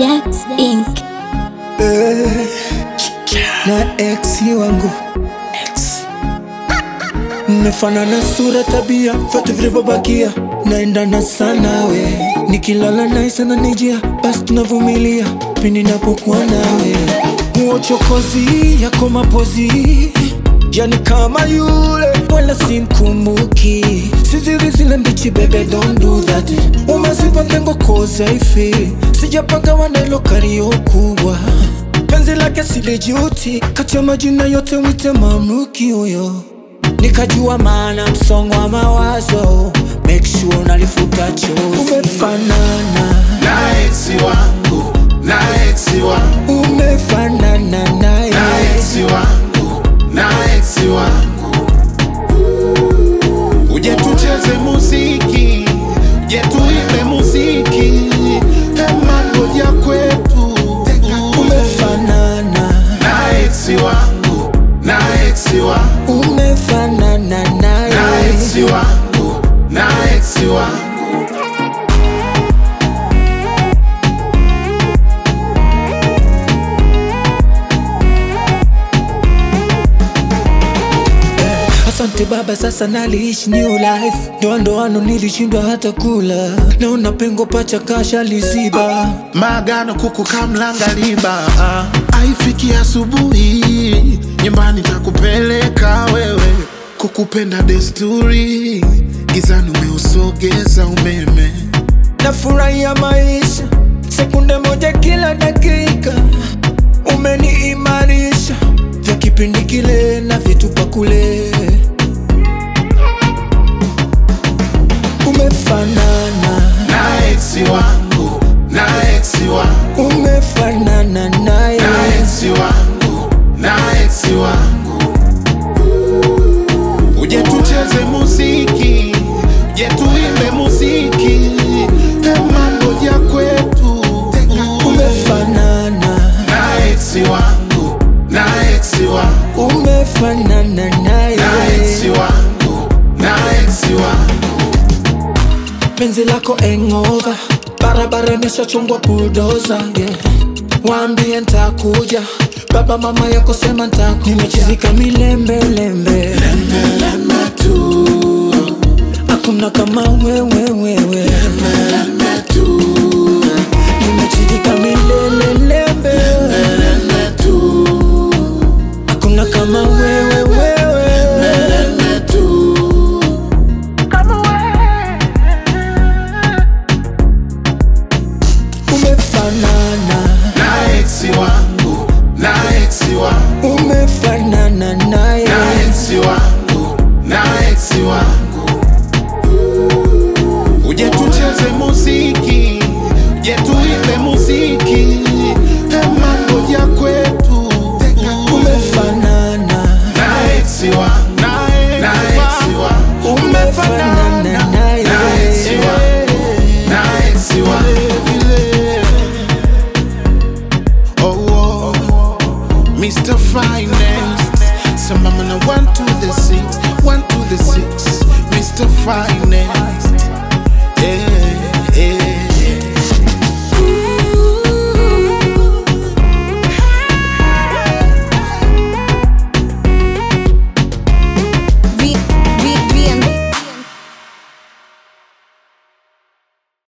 Jax Inc. Eh, na ex wangu mmefanana sura, tabia, vyote vilivyobakia naendana sana we, nikilala naye sana nijia, basi tunavumilia pindi napokuwa nawe. Huo chokozi yako mapozi yani kama yule, wala simkumbuki, sizili zile mbichi, bebe don't do that. Umezipa pengo koza ifi, sijapanga nalo kario kubwa penzi lake silijuti, kati ya majina yote wite mamluki huyo, nikajua maana msongo wa mawazo, make sure unalifuta chozi. Umefanana, na eksi wangu na eksi wangu umefanana naye, na eksi wangu na eksi wangu uje tucheze muziki uje tuimbe muziki emando ya kwetu umefanana, na eksi wangu na eksi wangu umefanana na naye. eksi wangu na eksi wangu Asante baba, sasa naliishi new life. Ndoa ndoano nilishindwa hata kula, naona pengo pacha kasha liziba. Maagano kuku kamlanga liba aifiki asubuhi nyumbani takupeleka wewe kukupenda desturi gizani umeusogeza umeme Nafurahia maisha sekunde moja kila dakika, umeniimarisha vya kipindi kile na vitupa kule. Umefanana, na eksi wangu na eksi wangu umefanana naye, na eksi wangu na eksi wangu uje tucheze muziki uje tuimbe muziki emambo ya kwetu umefanana, na eksi wangu na eksi wangu umefanana naye. na eksi wangu na eksi wangu penzi lako engova barabara imeshachongwa buldoza yeah. Waambie ntakuja, baba mama yako sema ntakuja. Nimechizika milembelembe, hakuna kama wewe wewe. Nimechizika milelelembe, hakuna kama wewe wewe. Umefanana